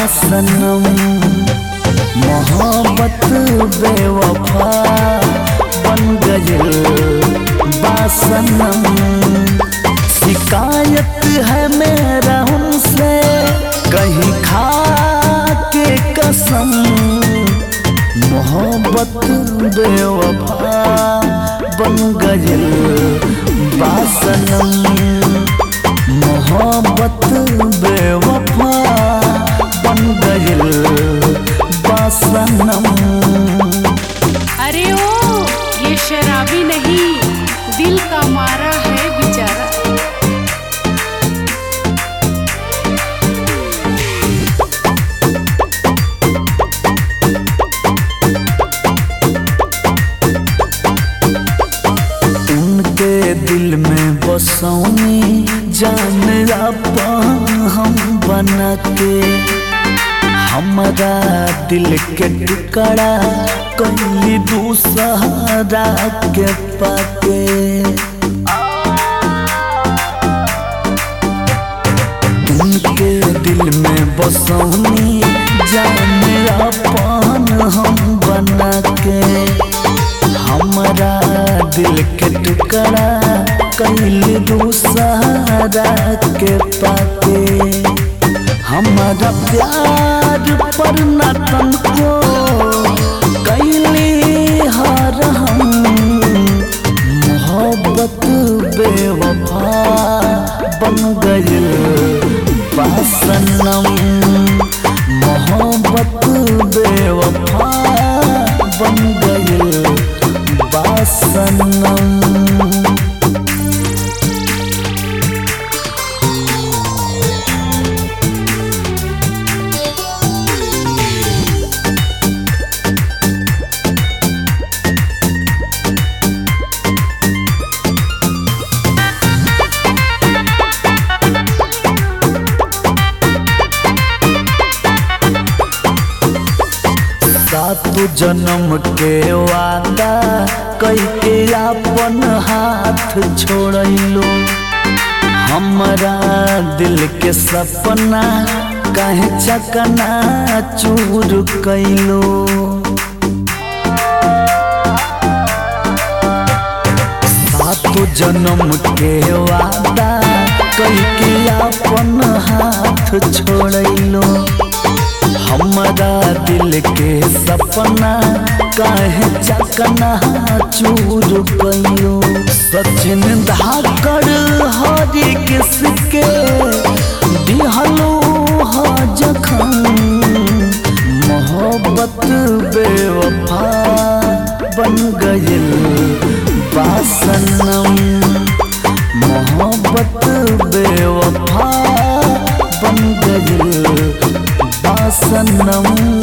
बासनम मोहब्बत बेवफा बन गइल बासनम शिकायत है मेरा उनसे कहीं खा के कसम मोहब्बत बेवफा बन गइल बासनम मोहब्बत बेवफा बन गइल बासनम अरे ओ ये शराबी नहीं दिल का मारा है बेचारा उनके दिल में बसौनी जान आपा हम बना के हमारा दिल के टुकड़ा कहीं दूसरा के पाके उनके दिल में बसौनी जान अपन हम बना के हमारा दिल के टुकड़ा कैल दूसरा के पाके हमारा प्यार पर न तनको कैली हर हम मोहब्बत बेवफा बन गइल बासनम मोहब्बत बेवफा बन गइल बासनम सात जन्म के वादा कई के अपन हाथ छोड़लो हमारा दिल के सपना काहे चकना चूर कैलो सात जन्म के वादा कई के अपन हाथ छोड़लो हमारा दिल के सपना काहे चकना चूर गयो सचिन धाकड़ हरी किसके दिहलो ह जखन मोहब्बत बेवफा बन गइल बासनम मोहब्बत बेवफा बन गइल बासनम